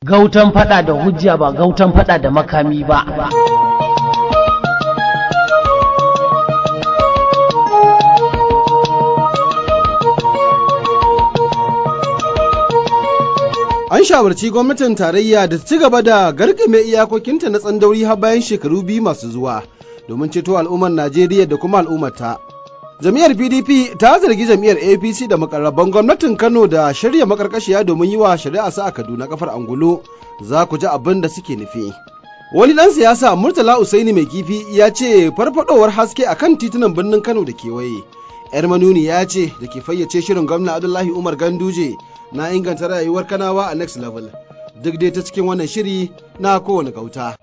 gautan fada da hujja ba gautan fada da makami ba An shawarci gwamnatin tarayya da ci gaba da garkame iyakokinta na tsandauri har bayan shekaru biyu masu zuwa domin ceto al'ummar Najeriya da kuma al'ummarta. Jami'ar PDP ta zargi jami'ar APC da makarraban gwamnatin Kano da shirya makarkashiya domin yi wa shari'a sa a Kaduna kafar angulu za ku ji abin da suke nufi. Wani ɗan siyasa Murtala Usaini mai kifi ya ce farfadowar haske a kan titunan birnin Kano da kewaye. 'Yar manuni ya ce da ke fayyace shirin gwamna Abdullahi Umar Ganduje na inganta rayuwar kanawa a next level duk dai ta cikin wannan shiri na kowane gauta.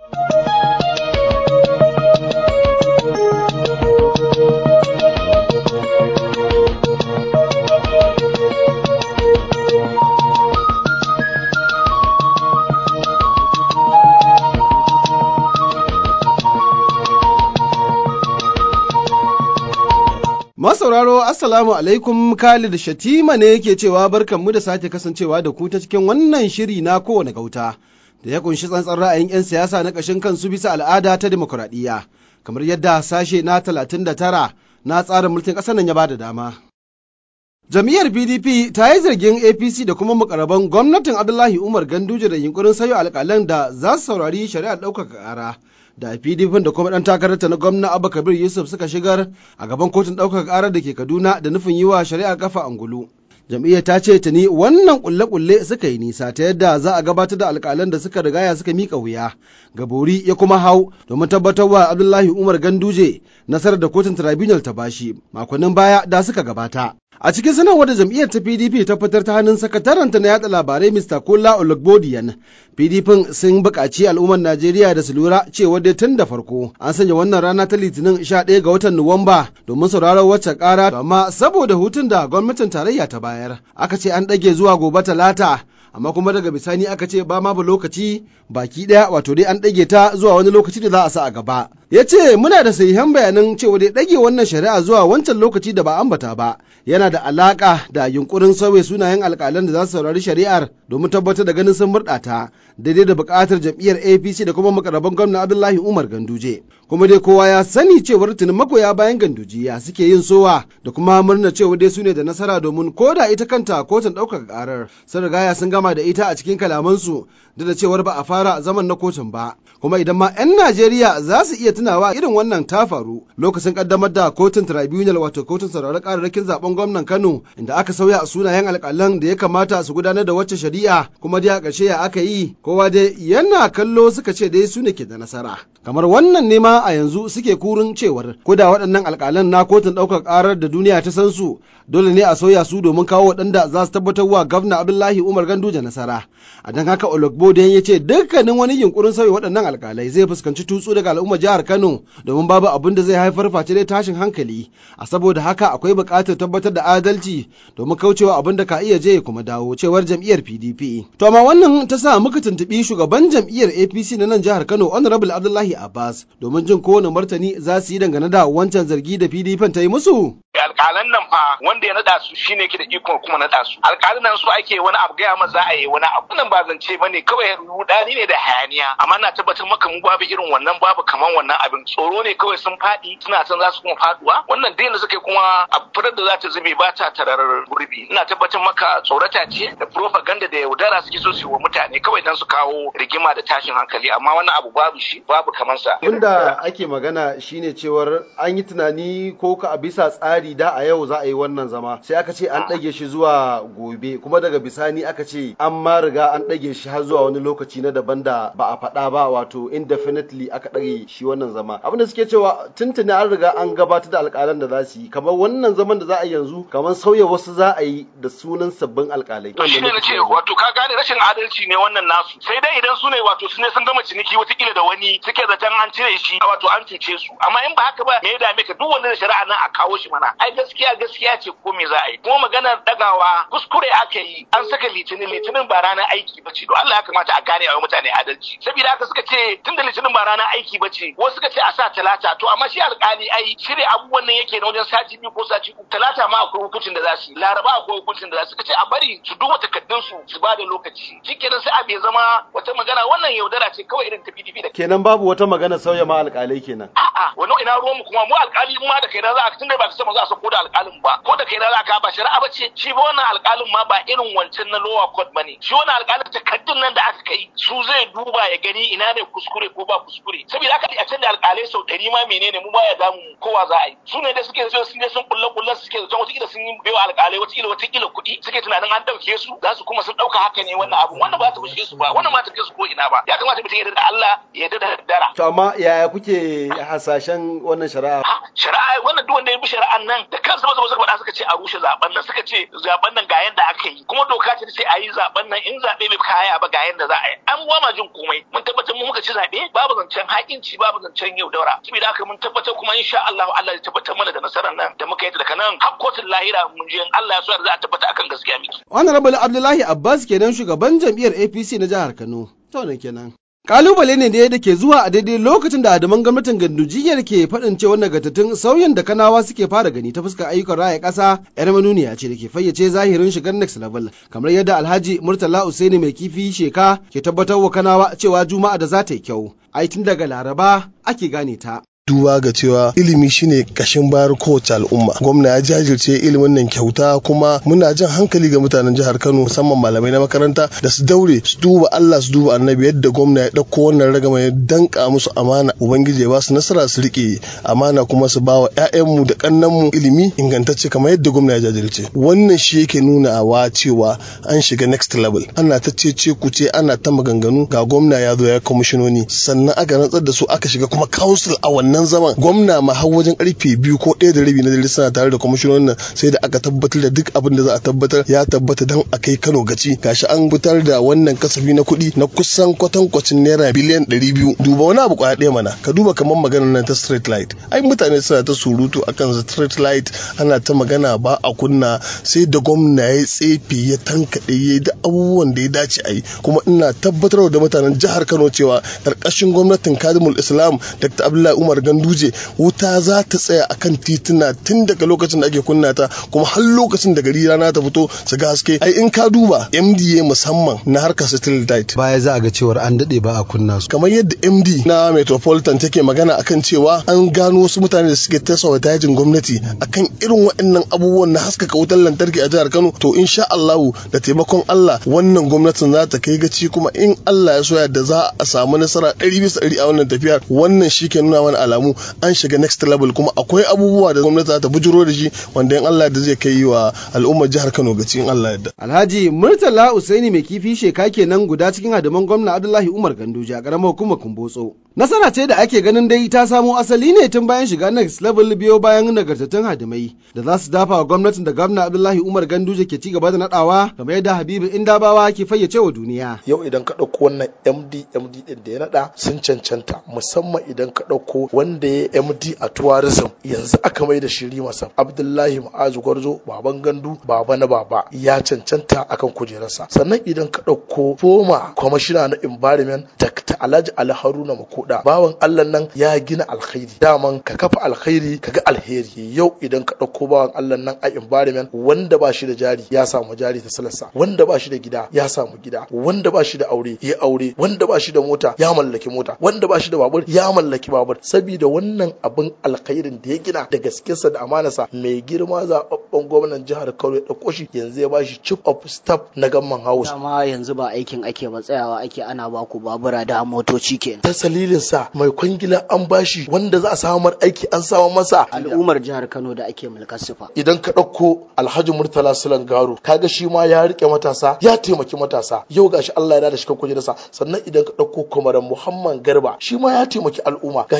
Masauraro Assalamu alaikum Khalid Shatima ne yake cewa barkanmu da sake kasancewa da ku ta cikin wannan shiri na kowane gauta da ya kunshi tsantsan ra'ayin 'yan siyasa na ƙashin kansu bisa al'ada ta demokuraɗiyya kamar yadda sashe na 39 na tsarin mulkin ƙasar nan ya bada dama. Jam'iyyar PDP ta yi zargin APC da kuma mukarraban gwamnatin Abdullahi Umar Ganduje da yunkurin sayo alƙalan da za su saurari shari'ar ɗaukaka ƙara. da PDP da kuma ɗan takararta na gwamna Abba Kabir Yusuf suka shigar a gaban kotun ɗaukaka ƙarar da ke Kaduna da nufin yi wa shari'a kafa angulu. Jam'iyyar ta ce tuni wannan kulle-kulle suka yi nisa ta yadda za a gabatar da alƙalan da suka rigaya suka mika wuya. Gabori ya kuma hau domin tabbatar wa Abdullahi Umar Ganduje nasarar da kotun tribunal ta bashi makonnin baya da suka gabata. A cikin sanarwar da jam'iyyar ta PDP ta fitar ta hannun sakataranta na yada labarai Mr. Kola Olugbodiyan, PDP sun buƙaci al'ummar Najeriya da su lura cewa dai tun da farko an sanya wannan rana ta Litinin 11 ga watan Nuwamba domin sauraron wacce ƙara amma saboda hutun da gwamnatin tarayya ta bayar aka ce an ɗage zuwa gobe talata amma kuma daga bisani aka ce ba ma ba lokaci baki ɗaya wato dai an ɗage ta zuwa wani lokaci da za a sa a gaba. Ya ce muna da sahihan bayanan cewa dai ɗage wannan shari'a zuwa wancan lokaci da ba ambata ba yana da alaƙa da yunkurin sauya sunayen alƙalan da za su saurari shari'ar domin tabbatar da ganin sun murɗa ta daidai da buƙatar jam'iyyar APC da kuma makaraban gwamna Abdullahi Umar Ganduje. Kuma dai kowa ya sani cewar tunin magoya bayan gandujiya suke yin sowa da kuma murna cewa dai su ne da nasara domin ko da ita kanta kotun ɗaukaka ƙarar sun rigaya sun gama da ita a cikin kalamansu duk da cewar ba a fara zaman na kotun ba. Kuma idan ma 'yan Najeriya za su iya tunawa irin wannan ta faru lokacin kaddamar da kotun tribunal wato kotun sauraron kararrakin zaben gwamnan Kano inda aka sauya a sunayen alƙalan da ya kamata su gudanar da wacce shari'a kuma dai a ƙarshe ya aka yi kowa dai yana kallo suka ce dai su ne ke da nasara. Kamar wannan ne ma a yanzu suke kurin cewar ko da waɗannan alƙalan na kotun ɗaukar ƙarar da duniya ta san su dole ne a sauya su domin kawo waɗanda za su tabbatar wa gwamna Abdullahi Umar Ganduje nasara. A don haka Ologbo ya ce dukkanin wani yunkurin sauya waɗannan alƙalai zai fuskanci tutsu daga al'ummar jihar Kano domin babu abin da zai haifar face dai tashin hankali. A saboda haka akwai buƙatar tabbatar da adalci domin kaucewa abin da ka iya je kuma dawo cewar jam'iyyar PDP. To amma wannan ta sa muka tuntuɓi shugaban jam'iyyar APC na nan jihar Kano Honorable Abdullahi Abbas domin jin kowane martani za su yi dangane da wancan zargi da PDP ta yi musu. alƙalan nan fa wanda ya naɗa su shine ke da ikon kuma naɗa su alƙalan nan su ake wani abu gaya ma za a yi wani abu nan ba zance bane kawai rudani ne da hayaniya amma na tabbatar maka mu babu irin wannan babu kaman wannan abin tsoro ne kawai sun faɗi suna san za su kuma faduwa wannan dai da suka kuma a furar da za ta zube ba ta tarar gurbi ina tabbatar maka tsorata ce da propaganda da yaudara suke so su wa mutane kawai dan su kawo rigima da tashin hankali amma wannan abu babu shi babu kaman sa Abinda ake magana shine cewar an yi tunani ko ka a bisa tsari da a yau za a yi wannan zama sai aka ce an ɗage shi zuwa gobe kuma daga bisani aka ce an ma riga an ɗage shi har zuwa wani lokaci na daban da ba a faɗa ba wato indefinitely aka ɗage shi wannan zama abin da suke cewa tuntuni an riga an gabatar da alƙalan da za su yi kamar wannan zaman da za a yi yanzu kamar sauya wasu za a yi da sunan sabbin alƙalai. shi ne na ce wato ka gane rashin adalci ne wannan nasu sai dai idan su ne wato su ne sun gama ciniki watakila da wani suke zaton an cire shi wato an cuce su amma in ba haka ba me ya dame ka duk wanda da shari'a nan a kawo shi mana ai gaskiya gaskiya ce ko me za a yi kuma maganar dagawa kuskure aka yi an saka litinin litinin ba ranar aiki ba ce to Allah ya kamata a gane a mutane adalci saboda haka suka ce tun da litinin ba ranar aiki ba ce wasu suka ce a sa talata to amma shi alkali ai shirya abubuwan nan yake na wajen sati biyu ko sati uku talata ma akwai hukuncin da za su yi laraba akwai hukuncin da za su ce a bari su duba takardun su su ba da lokaci shikenan sai abu ya zama wata magana wannan yaudara ce kawai irin ta PDP da kenan babu wata magana sauya ma alƙalai kenan a'a wannan ina ruwan mu kuma mu alƙali ma da kaina za a tunda ba ka sama za a sako da alƙalin ba ko da kaina za ka ba shari'a ba ce shi ba wannan alƙalin ma ba irin wancan na lower court bane shi wannan alƙalin takardun nan da aka kai su zai duba ya gani ina ne kuskure ko ba kuskure saboda haka a canza alƙalai sau ɗari ma menene mu baya damu kowa za a yi su ne da suke so sun je sun kulle kullen suke zaton wata sun yi baiwa alƙalai wata wata kuɗi suke tunanin an ɗauke su za su kuma sun ɗauka haka ne wannan abu wannan ba ta fushe su ba wannan ma ta kai su ko ina ba ya kamata mutum ya da Allah ya da dara to amma yaya kuke hasashen wannan shari'a shari'a wannan duk wanda ya bi shari'an nan da kansu ba suka faɗa suka ce a rushe zaben nan suka ce zaben nan ga yanda aka yi kuma doka ce sai a yi zaben nan in zaɓe bai kaya ba ga yanda za a yi an ba ma jin komai mun tabbatar mu muka ci zaɓe babu zancen haƙinci babu zancen yau daura saboda haka mun tabbatar kuma insha Allah Allah ya tabbatar mana da nasarar nan da muka yi daga nan har kotun lahira mun je Allah ya so za a tabbata akan gaskiya miki honorable Abdullahi Abbas kenan shugaban jam'iyyar APC na jihar Kano to ne kenan Kalubale ne da ke zuwa a daidai lokacin da adaman gwamnatin gandujiyar ke faɗin cewa nagartattun sauyin da kanawa suke fara gani ta fuskar ayyukan raya ƙasa yar manuniya ce da ke fayyace zahirin shigar next level kamar yadda alhaji murtala usaini mai kifi sheka ke tabbatar wa kanawa cewa juma'a da za ta yi kyau ai tun daga laraba ake gane ta. duba ga cewa ilimi shine kashin bayar kowace al'umma gwamna ya jajirce ilimin nan kyauta kuma muna jan hankali ga mutanen jihar kano musamman malamai na makaranta da su daure su duba allah su duba annabi yadda gwamna ya ɗauko wannan ragama ya danka musu amana ubangiji ya ba su nasara su rike amana kuma su ba wa 'ya'yanmu da kannanmu ilimi ingantacce kamar yadda gwamna ya jajirce wannan shi yake nuna wa cewa an shiga next level ana ta ce ku ce ana ta maganganu ga gwamna ya zo ya kwamishinoni sannan aka rantsar da su aka shiga kuma council a wannan wannan zaman gwamna ma har wajen karfe biyu ko ɗaya da rabi na dare suna tare da kwamishinonin nan sai da aka tabbatar da duk abin da za a tabbatar ya tabbata dan a kai Kano gaci gashi an fitar da wannan kasafi na kuɗi na kusan kwatankwacin naira biliyan ɗari biyu duba wani abu kwaya ɗaya mana ka duba kamar maganar nan ta street light ai mutane suna ta surutu akan street light ana ta magana ba a kunna sai da gwamna ya tsefe ya tankaɗe ya da abubuwan da ya dace a yi kuma ina tabbatar da mutanen jihar Kano cewa ƙarƙashin gwamnatin Kadimul Islam Dr. Abdullahi Umar Ganduje wuta za ta tsaya akan tituna tun daga lokacin da ake kunna ta kuma har lokacin da gari rana ta fito su ga haske ai in ka duba MDA musamman na harkar street light baya za a ga cewar an dade ba a kunna su kamar yadda MD na Metropolitan take magana akan cewa an gano wasu mutane da suke tasawa dajin gwamnati akan irin waɗannan abubuwan na haskaka wutar lantarki a jihar Kano to insha Allahu da taimakon Allah wannan gwamnatin za ta kai gaci kuma in Allah ya so yadda za a samu nasara ɗari bisa ɗari a wannan tafiyar wannan shi ke nuna mana alamu an shiga next level kuma akwai abubuwa da gwamnati za ta bujuro da shi wanda in Allah da zai kai wa al'ummar jihar Kano gaci in Allah yadda. Alhaji Murtala Usaini mai kifi sheka kenan guda cikin hadiman gwamna Abdullahi Umar Ganduje a karamar hukumar Kumbotso. Nasara ce da ake ganin dai ta samo asali ne tun bayan shiga next level biyo bayan nagartattun hadimai da za su dafa wa gwamnatin da gwamna Abdullahi Umar Ganduje ke ci gaba da nadawa kamar yadda Habibu Indabawa ke fayyace wa duniya. Yau idan ka ɗauko wannan MD MD din da ya nada sun cancanta musamman idan ka ɗauko wanda ya MD a tourism yanzu aka mai da shiri masa Abdullahi Ma'azu Gwarzo baban gandu baba na baba ya cancanta akan kujerarsa sannan idan ka ɗauko foma kwamishina na environment Dr. Alhaji Ali Haruna Makoda bawan Allah nan ya gina alkhairi daman ka kafa alkhairi ka ga alheri yau idan ka ɗauko bawan Allah nan a environment wanda ba shi da jari ya samu jari ta salarsa wanda ba shi da gida ya samu gida wanda ba shi da aure ya aure wanda ba shi da mota ya mallaki mota wanda ba shi da babur ya mallaki babur saboda wannan abin alkhairin da ya gina da gaskinsa da amanarsa mai girma zaɓaɓɓen gwamnan jihar Kano ya ɗauko shi yanzu ya bashi chief of staff na gamman house dama yanzu ba aikin ake ba tsayawa ake ana baku babura da motoci kenan ta salilin sa mai kwangila an bashi wanda za a samar aiki an samar masa al'ummar jihar Kano da ake mulkar sufa idan ka ɗauko Alhaji Murtala Sulan Garo kaga shi ma ya rike matasa ya taimaki matasa yau gashi Allah ya da shi kan kujerarsa sannan idan ka ɗauko kwamaran Muhammad Garba shi ma ya taimaki al'umma gashi ya da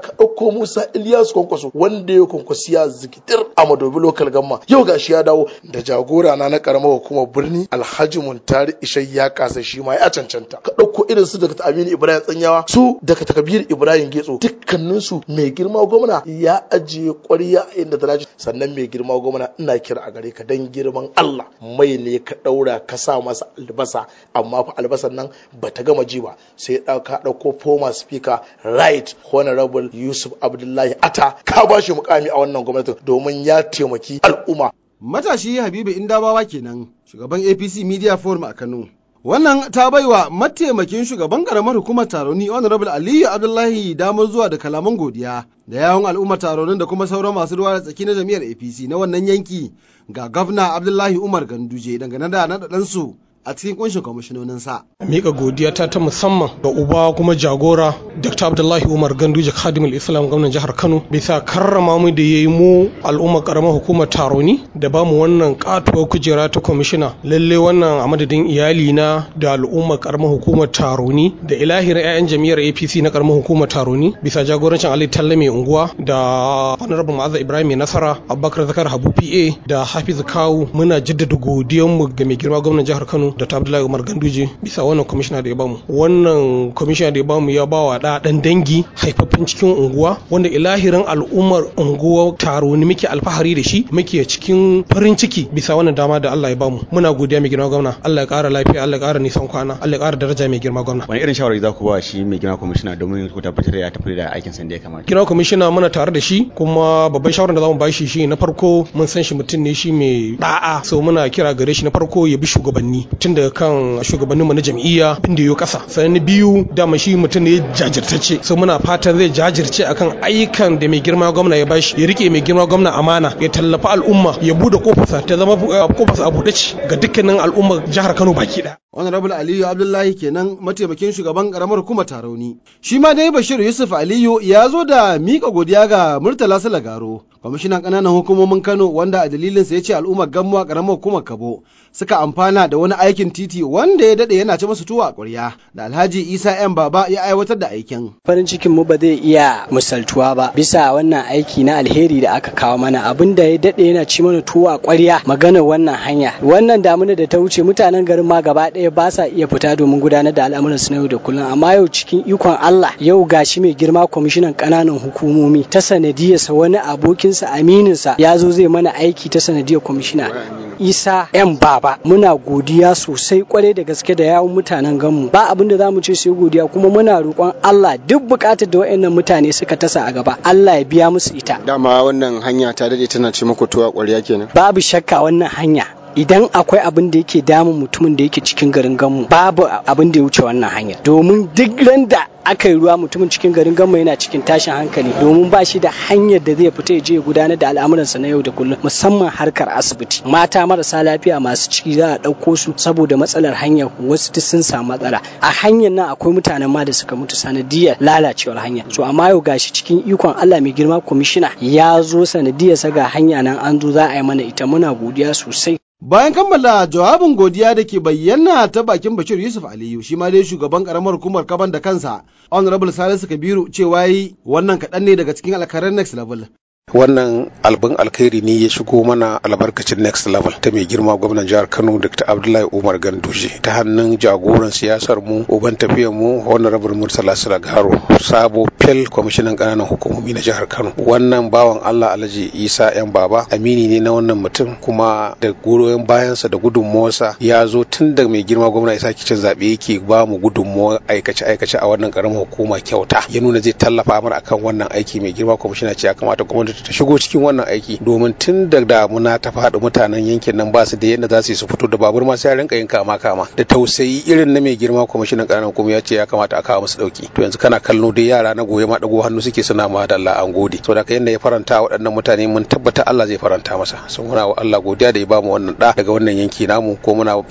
ka ɗauko Musa Ilyasu Kwankwaso wanda ya kwankwasi ya zikitir a Madobi Local Gamma yau gashi ya dawo da jagora na na karamar hukumar birni Alhaji Muntari Ishai ya kasa shi ma ya cancanta ka ɗauko irin su daga Aminu Ibrahim Tsanyawa su daga Takabir Ibrahim Getso dukkanin su mai girma gwamna ya ajiye ƙwarya inda ta dace sannan mai girma gwamna ina kira a gare ka dan girman Allah mai ne ka ɗaura ka sa masa albasa amma fa albasan nan bata gama ji ba sai ka ɗauko former speaker right honorable Yusuf Abdullahi Ata ka ba shi mukami a wannan gwamnatin domin ya taimaki al'umma Matashi Habibu Indabawa kenan shugaban APC Media Forum a Kano. Wannan ta baiwa mataimakin shugaban karamar hukumar taroni Honorable Aliyu Abdullahi damar zuwa da kalaman godiya da yawon al'ummar taronin da kuma sauran masu ruwa da tsaki na jami'ar APC na wannan yanki ga gwamna Abdullahi Umar Ganduje dangane da naɗaɗansu a cikin kunshin kwamishinoninsa. Mika godiya ta ta musamman ga uba kuma jagora Dr. Abdullahi Umar Ganduje Khadimul Islam gwamnan jihar Kano bisa karrama mu da yayi mu al'ummar karamar hukumar Taroni da bamu wannan katuwar kujera ta kwamishina lalle wannan a madadin iyali na da al'ummar karamar hukumar Taroni da ilahirin 'ya'yan jami'ar APC na karamar hukumar Taroni bisa jagorancin Ali Talle mai unguwa da Honorable Ma'azza Ibrahim mai nasara Abubakar Zakar Habu PA da Hafiz Kawu muna jaddada godiyanmu ga mai girma gwamnan jihar Kano Dr. Abdullahi Umar Ganduje bisa wannan kwamishina da ya bamu. Wannan kwamishina da ya bamu ya bawa da dan dangi haifaffen cikin unguwa wanda ilahirin al'ummar unguwa taro ne muke alfahari da shi muke cikin farin ciki bisa wannan dama da Allah ya bamu. Muna godiya mai girma gwamna. Allah ya kara lafiya, Allah ya kara nisan kwana, Allah ya kara daraja mai girma gwamna. Wani irin shawarwari za ku ba shi mai girma kwamishina domin ku tabbatar da ya tafi da aikin sa da ya kamata. Girma kwamishina muna tare da shi kuma babban shawarar da za mu ba shi shi na farko mun san shi mutum ne shi mai da'a so muna kira gare shi na farko ya bi shugabanni tun daga kan shugabanninmu na jam'iyya inda ya kasa sannan na biyu dama shi mutum ne jajirtacce so muna fatan zai jajirce akan ayyukan da mai girma gwamna ya bashi ya rike mai girma gwamna amana ya tallafa al'umma ya bude kofarsa ta zama kofarsa a buɗe ce ga dukkanin al'ummar jihar Kano baki ɗaya. Honorable Aliyu Abdullahi kenan mataimakin shugaban karamar hukumar Tarauni. Shi ma dai Bashir Yusuf Aliyu ya zo da mika godiya ga Murtala Salagaro, kwamishinan ƙananan hukumomin Kano wanda a dalilinsa ya ce al'ummar Gammuwa karamar hukumar Kabo suka amfana da wani aikin titi wanda ya dade yana ci masu tuwa a ƙwarya da Alhaji Isa ‘yan baba ya aiwatar da aikin. Farin cikin mu ba zai iya misaltuwa ba bisa wannan aiki na alheri da aka kawo mana abin da ya dade yana ci mana tuwa a ƙwarya maganar wannan hanya. Wannan damuna da ta wuce mutanen garin ma gaba ɗaya ba sa iya fita domin gudanar da al'amuran su na yau da kullum amma yau cikin ikon Allah yau gashi mai girma kwamishinan ƙananan hukumomi ta sanadiyarsa wani abokinsa amininsa ya zo zai mana aiki ta sanadiyar kwamishina. Isa ‘yan baba muna godiya sosai kwarai da gaske da yawun mutanen ganmu ba abin da zamu ce sai godiya kuma muna roƙon Allah duk buƙatar da waɗannan mutane suka tasa a gaba Allah ya biya musu ita dama wannan hanya ta dade tana ce muku tuwa ƙwarya kenan babu shakka wannan hanya idan akwai abin da yake damun mutumin da yake cikin garin ganmu babu abin da ya wuce wannan hanya domin duk ran da aka yi ruwa mutumin cikin garin ganmu yana cikin tashin hankali domin ba shi da hanyar da zai fita ya je ya gudanar da al'amuransa na yau da kullum musamman harkar asibiti mata marasa lafiya masu ciki za a ɗauko su saboda matsalar hanyar wasu duk sun samu matsala a hanyar nan akwai mutanen ma da suka mutu sanadiyar lalacewar hanya so amma yau gashi cikin ikon Allah mai girma kwamishina ya zo sanadiyar sa ga hanya nan an zo za a yi mana ita muna godiya sosai Bayan kammala jawabin godiya da ke bayyana ta bakin Bashir Yusuf Aliyu shi ma dai shugaban karamar hukumar kaban da kansa Honorable Salisu Kabiru cewa yi wannan kaɗan ne daga cikin alkarar next level. wannan albin alkhairi ne ya shigo mana albarkacin next level ta mai girma gwamnan jihar kano dr abdullahi umar ganduje ta hannun jagoran siyasar mu uban tafiyar mu honorable murtala silagaro sabo fel kwamishinan kananan hukumomi na jihar kano wannan bawan allah alhaji isa yan baba amini ne na wannan mutum kuma da goyon bayansa da gudunmawarsa ya zo tun da mai girma gwamna isa kicin zaɓe yake ba mu gudunmawar aikace aikace a wannan karamar hukuma kyauta ya nuna zai tallafa mana akan wannan aiki mai girma kwamishina ce ya kamata gwamnati ta shigo cikin wannan aiki domin tun da damuna ta faɗi mutanen yankin nan ba su da yadda za su yi su fito da babur ma sai rinka yin kama kama da tausayi irin na mai girma kwamishinan ƙananan kuma ya ce ya kamata a kawo musu ɗauki to yanzu kana kallo dai yara na goye ma ɗago hannu suke suna ma da Allah an gode saboda ka yanda ya faranta waɗannan mutane mun tabbata Allah zai faranta masa sun muna wa Allah godiya da ya bamu wannan ɗa daga wannan yanki namu ko muna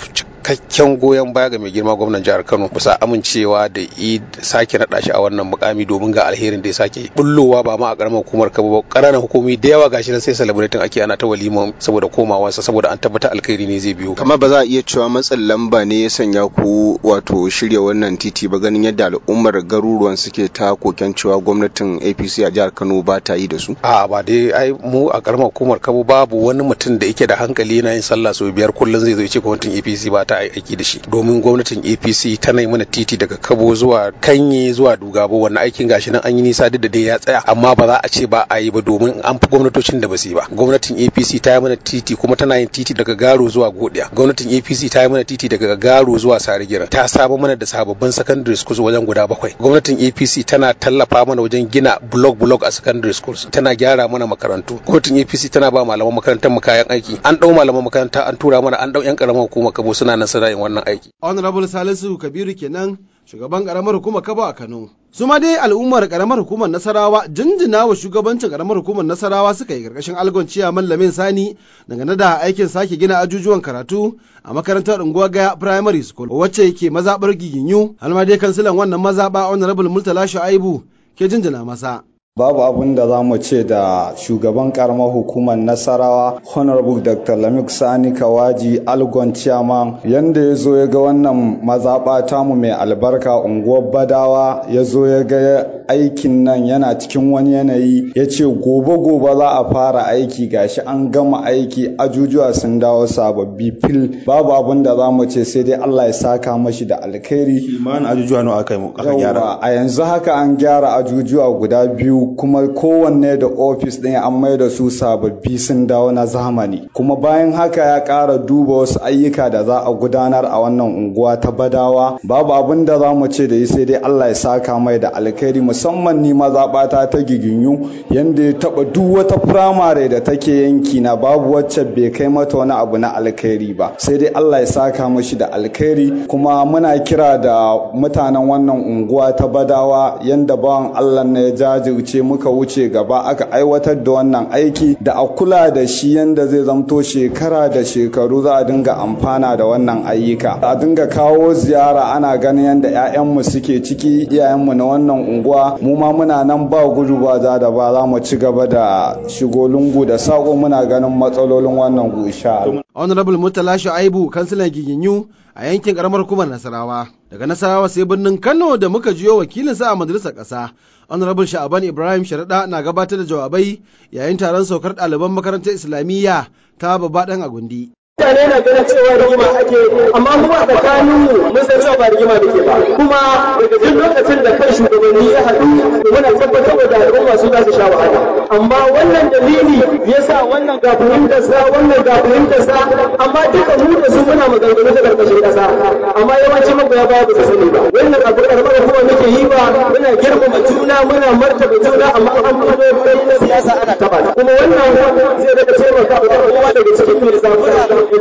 cikakken goyon baya ga mai girma gwamnan jihar Kano bisa amincewa da i sake naɗa shi a wannan mukami domin ga alherin da ya sake bullowa ba ma a karamar hukumar Kabo ba ƙananan hukumi da yawa gashi nan sai celebrating ake ana ta walima saboda komawarsa saboda an tabbata alkhairi ne zai biyo kamar ba za a iya cewa matsin lamba ne ya sanya ku wato shirya wannan titi ba ganin yadda al'ummar garuruwan suke ta koken cewa gwamnatin APC a jihar Kano ba ta yi da su a ba dai ai mu a karamar hukumar Kabo babu wani mutum da yake da hankali yana yin sallah sau biyar kullum zai zo ya ce gwamnatin APC ba ta aiki da shi domin gwamnatin APC tana yi mana titi daga Kabo zuwa Kanye zuwa Dugabo wannan aikin gashi nan an yi nisa duk da dai ya tsaya amma ba za a ce ba a yi ba domin an fi gwamnatocin da ba su yi ba gwamnatin APC ta yi mana titi kuma tana yin titi daga Garo zuwa Godiya gwamnatin APC ta yi mana titi daga Garo zuwa Sarigira ta saba mana da sababbin secondary schools wajen guda bakwai gwamnatin APC tana tallafa mana wajen gina block block a secondary schools tana gyara mana makarantu gwamnatin APC tana ba malaman makarantar mu kayan aiki an dau malaman makaranta an tura mana an dau yan karamar hukumar Kabo suna nan suna yin wannan aiki honorable Salisu Kabiru kenan shugaban karamar hukumar Kabo a Kano su ma dai al'ummar karamar hukumar Nasarawa jinjina wa shugabancin karamar hukumar Nasarawa suka yi karkashin algon ciyaman Lamin Sani dangane da aikin sake gina ajujuwan karatu a makarantar unguwar Gaya Primary School wacce ke mazabar Giginyu alma dai kansilan wannan mazaba honorable Murtala Shu'aibu ke jinjina masa Babu abin da za mu ce da shugaban karamar hukumar Nasarawa Honorable Dr. Lamik Sani Kawaji Algon Chairman yanda ya zo ya ga wannan mazaɓa tamu mai albarka unguwar Badawa ya zo ya ga aikin nan yana cikin wani yanayi ya ce gobe-gobe za a fara aiki gashi an gama aiki ajujuwa sun dawo sababbi fil babu abin da za mu ce sai dai Allah ya saka mashi da alkhairi. Kimanin ajujuwa nawa aka yi gyara? A yanzu haka an gyara ajujuwa guda biyu kuma kowanne da ofis ɗin an mai da su sababbi sun dawo na zamani kuma bayan haka ya ƙara duba wasu ayyuka da za a gudanar a wannan unguwa ta badawa babu abin da za mu ce da yi sai dai Allah ya saka mai da alkhairi musamman ni mazaɓata ta giginyu yanda ya taɓa duk wata firamare da take yanki na babu wacce bai kai mata wani abu na alkhairi ba sai dai Allah ya saka mashi da alkhairi kuma muna kira da mutanen wannan unguwa ta badawa yanda bawan Allah na ya jajirce muka wuce gaba aka aiwatar da wannan aiki da a kula da shi yanda zai zamto shekara da shekaru za a dinga amfana da wannan ayyuka a dinga kawo ziyara ana ganin yanda 'ya'yanmu suke ciki iyayenmu na wannan unguwa mu ma muna nan ba gudu ba za da ba za mu ci gaba da shigo lungu da sako muna ganin matsalolin wannan gusha honorable murtala shu'aibu kansilan giginyu a yankin karamar hukumar nasarawa daga nasarawa sai birnin kano da muka jiyo wakilinsa a majalisar ƙasa honorable sha'aban ibrahim sharaɗa na gabatar da jawabai yayin taron saukar ɗaliban makarantar islamiyya ta babba ɗan agundi mutane na ganin cewa rigima ake amma kuma a tsakanin mu mun san cewa ba rigima da ke ba kuma daga duk lokacin da kan shugabanni ya haɗu to muna tabbatar da al'umma su za su sha wahala amma wannan dalili yasa wannan ga fahimtar sa wannan ga fahimtar sa amma duka mu da su muna maganganu ta karkashin ƙasa amma yawanci magoya baya ba su sani ba wannan abu karɓar kuma muke yi ba muna girmama juna muna martaba juna amma an fito kai na siyasa ana taba kuma wannan zai daga taimaka wa kowa daga cikin mai zabura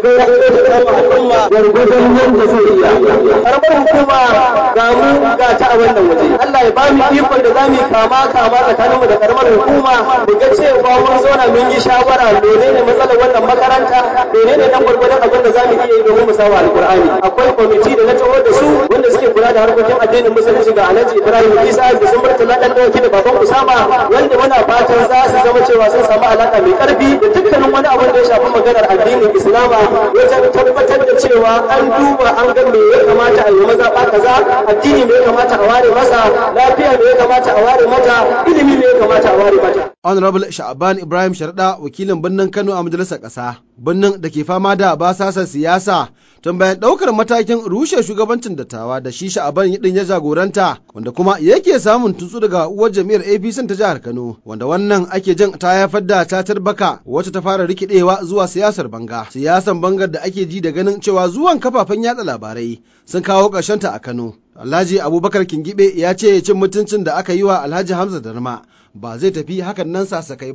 gwargwadon yadda zai iya karamar hukuma ga mu ga ta a wannan waje Allah ya ba mu ikon da zamu kama kama tsakanin mu da karamar hukuma mu ga cewa mun zauna mun yi shawara menene matsalar wannan makaranta menene dan gwargwadon abin da zamu iya yi domin mu sawa alqur'ani akwai kwamiti da na taho da su wanda suke kula da harkokin addinin musulunci ga Alhaji Ibrahim Isa da sun murtala dan dauki da baban Usama wanda muna fatan za su zama cewa sun samu alaka mai karfi da dukkanin wani abin da ya shafi maganar addinin Islama wajen tabbatar da cewa an duba an ga me ya kamata a yi mazaɓa kaza addini me ya kamata a ware masa lafiya me ya kamata a ware mata ilimi me ya kamata a ware mata honorable sha'aban ibrahim sharda wakilin birnin kano a majalisar ƙasa birnin da ke fama da basasar siyasa tun bayan ɗaukar matakin rushe shugabancin dattawa da shi sha'aban din ya jagoranta wanda kuma yake samun tutsu daga uwar jam'iyyar apc ta jihar kano wanda wannan ake jin ta haifar da tatar baka wacce ta fara rikidewa zuwa siyasar banga siyasan bangar da ake ji da ganin cewa zuwan kafafen yatsa labarai sun kawo ta a kano alhaji abubakar kingibe ya ce cin mutuncin da aka yi wa alhaji hamza darma ba zai tafi hakan nan sasakai ba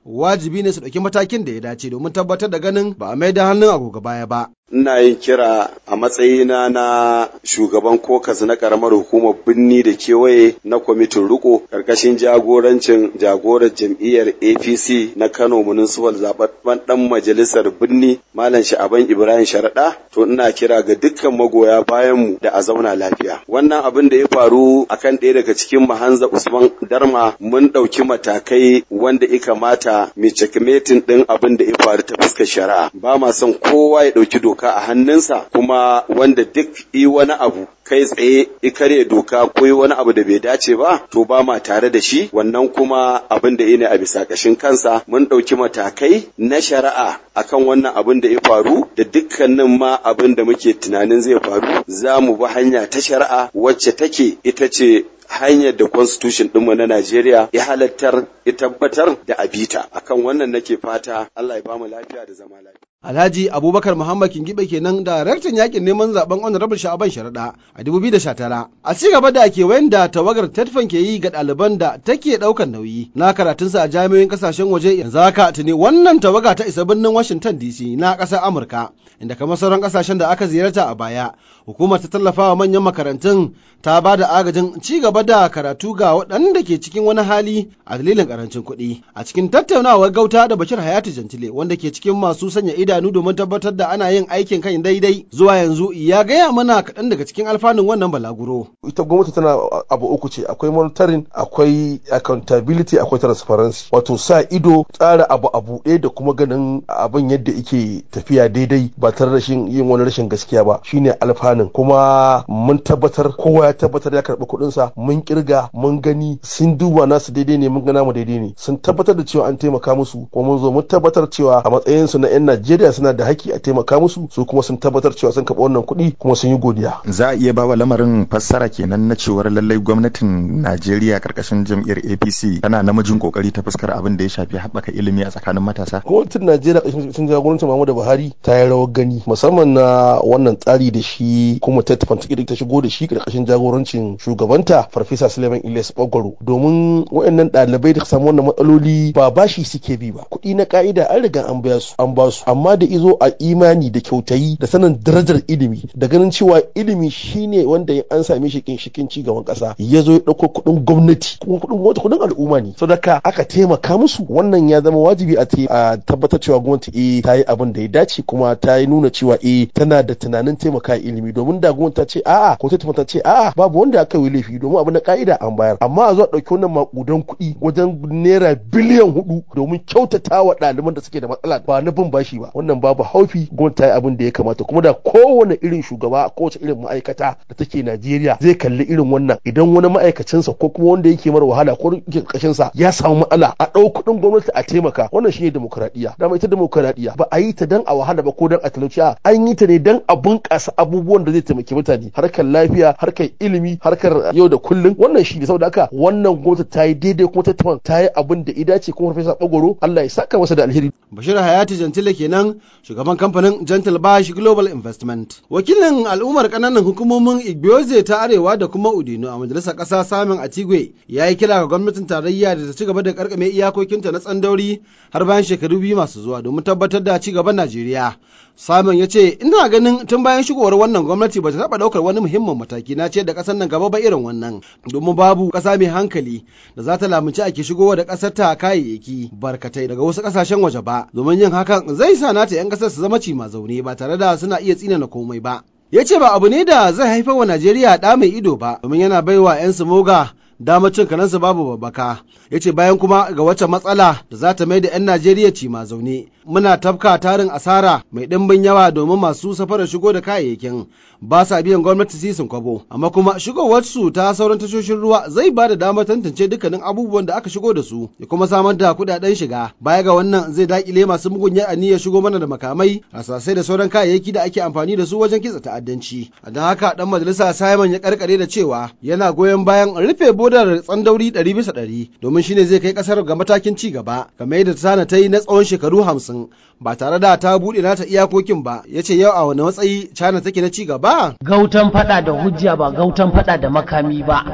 wajibi ne su ɗauki matakin da ya dace domin tabbatar da ganin ba a mai da hannun agogo baya ba. ina yin kira a matsayina na shugaban kokas na karamar hukumar birni da kewaye na kwamitin riko karkashin jagorancin jagorar jam'iyyar apc na kano municipal zababben dan majalisar birni malam sha'aban ibrahim sharaɗa to ina kira ga dukkan magoya bayan mu da a zauna lafiya wannan abin da ya faru akan ɗaya daga cikin mahanza usman darma mun ɗauki matakai wanda ya kamata mai checkmating ɗin abin da ya faru ta fuskar shari'a ba ma son kowa ya ɗauki doka doka a hannunsa kuma wanda duk yi wani abu kai tsaye ikare doka ko yi wani abu da bai dace ba to ba ma tare da shi wannan kuma abin da ne a bisa kashin kansa mun ɗauki matakai na shari'a akan wannan abin da ya faru da dukkanin ma abin da muke tunanin zai faru za mu bi hanya ta shari'a wacce take ita ce hanyar da constitution ɗinmu na Najeriya ya halattar ya tabbatar da abita akan wannan nake fata Allah ya bamu lafiya da zama lafiya Alhaji Abubakar Muhammad Kingibe kenan daraktan yakin neman zaben Honorable Sha'aban Sharaɗa a 2019. A ci gaba da kewayen da tawagar Tetfan ke yi ga ɗaliban da take ɗaukar nauyi na karatunsa a jami'oyin ƙasashen waje yanzu haka tuni wannan tawaga ta isa birnin Washington DC na ƙasar Amurka inda kamar sauran ƙasashen da aka ziyarta a baya hukumar ta tallafa wa manyan makarantun ta ba da agajin ci gaba da karatu ga waɗanda ke cikin wani hali a dalilin ƙarancin kuɗi a cikin tattaunawar gauta da Bashir Hayatu Jantile wanda ke cikin masu sanya idanu domin tabbatar da ana yin aikin kan daidai zuwa yanzu ya gaya mana kaɗan daga cikin alfanun wannan balaguro. Ita gwamnati tana abu uku ce akwai monitoring akwai accountability akwai transparency wato sa ido tsara abu a buɗe da kuma ganin abin yadda yake tafiya daidai ba tare da yin wani rashin gaskiya ba shine alfanun kuma mun tabbatar kowa ya tabbatar ya karɓi kuɗinsa mun kirga mun gani sun duba nasu daidai ne mun gana mu daidai ne sun tabbatar da cewa an taimaka musu kuma mun zo mun tabbatar cewa a matsayinsu na 'yan Najeriya suna da haƙƙi a taimaka musu su kuma sun tabbatar cewa sun karɓi wannan kuɗi kuma sun yi godiya. Za a iya ba wa lamarin fassara kenan na cewar lallai gwamnatin Najeriya karkashin jam'iyyar APC tana namijin kokari ta fuskar abin da ya shafi haɓaka ilimi a tsakanin matasa. Gwamnatin Najeriya ƙarshen jagorancin Muhammadu Buhari ta yi rawar gani musamman na wannan tsari da shi kuma ta tafi ta shigo da shi ƙarƙashin jagorancin shugabanta Farfesa Suleiman Ilyas Bagwaro domin waɗannan ɗalibai da samu wannan matsaloli ba bashi suke bi ba kuɗi na ka'ida an riga an biya su an ba su amma da izo a imani da kyautayi da sanin darajar ilimi da ganin cewa ilimi shine wanda an same shi ginshikin ci gaban kasa ya zo ya dauko kuɗin gwamnati kuma kuɗin gwamnati kuɗin al'umma ne saboda aka taimaka musu wannan ya zama wajibi a tabbatar cewa gwamnati eh ta yi abin da ya dace kuma ta yi nuna cewa eh tana da tunanin taimaka ilimi domin da gwamnati ta ce a'a ko ta ta ce a'a babu wanda aka yi laifi domin abin da ka'ida an bayar amma a zo a ɗauki wannan makudan kuɗi wajen naira biliyan hudu domin kyautata wa ɗaliban da suke da matsala ba na bin bashi ba wannan babu haufi gwamnati ta yi abin da ya kamata kuma da kowane irin shugaba kowace irin ma'aikata da take Najeriya zai kalli irin wannan idan wani ma'aikacinsa ko kuma wanda yake mara wahala ko yake kashinsa ya samu matsala a ɗau kuɗin gwamnati a taimaka wannan shine demokradiyya dama ita demokradiyya ba a yi ta dan a wahala ba ko dan a talauci a an yi ta ne dan a bunƙasa abubuwan da zai taimaki mutane harkar lafiya harkar ilimi harkar yau da kullum wannan shi ne saboda haka wannan gwamnati ta yi daidai kuma ta ta yi abin da ya dace kuma farfesa bagoro Allah ya saka masa da alheri Bashir Hayati Jantile kenan shugaban kamfanin Gentle Bash Global Investment. Wakilin al'ummar kananan hukumomin Igbioze ta Arewa da kuma Udino a majalisar ƙasa Samin Atigwe ya yi kira ga gwamnatin tarayya da ta ci gaba da karkame iyakokinta na tsandauri har bayan shekaru biyu masu zuwa domin tabbatar da ci gaban Najeriya. Samin ya ce ina ganin tun bayan shigowar wannan gwamnati ba ta taɓa ɗaukar wani muhimmin mataki na ce da ƙasar nan gaba ba irin wannan domin babu ƙasa mai hankali da za ta lamunci ake shigowa da ƙasar ta kayayyaki barkatai daga wasu ƙasashen waje ba domin yin hakan zai sa nata 'yan ƙasar su zama cima zaune ba tare da suna iya tsinana komai ba. Ya ce ba abu ne da zai haifar wa Najeriya ɗa mai ido ba domin yana baiwa 'yan moga damar cin karansu babu babbaka ya ce bayan kuma ga wacce matsala da za ta mai da 'yan najeriya ci ma zaune muna tafka tarin asara mai ɗimbin yawa domin masu safarar shigo da kayayyakin ba sa biyan gwamnati sisin kwabo amma kuma shigowarsu ta sauran tashoshin ruwa zai ba da damar tantance dukkanin abubuwan da aka shigo da su ya kuma samar da kuɗaɗen shiga baya ga wannan zai dakile masu mugun aniyar shigo mana da makamai rasasai da sauran kayayyaki da ake amfani da su wajen kitsa ta'addanci don haka dan majalisa simon ya karkare da cewa yana goyon bayan rufe bodar tsandauri ɗari bisa ɗari domin shine zai kai ƙasar ga matakin ci gaba kamar yadda tana ta yi na tsawon shekaru hamsin ba tare da ta buɗe nata iyakokin ba ya ce yau a wani matsayi China take na ci gaba. Gautan fada da hujja ba gautan fada da makami ba.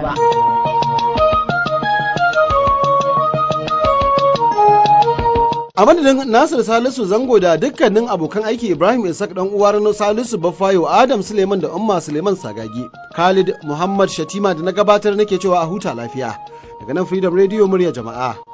A madadin Nasir Salisu Zango da dukkanin abokan aiki Ibrahim Isaac dan uwar Salisu Baffayo Adam Suleiman da Umma Suleiman Sagagi. Khalid Muhammad Shatima da na gabatar nake cewa a huta lafiya. Daga nan Freedom Radio murya jama'a.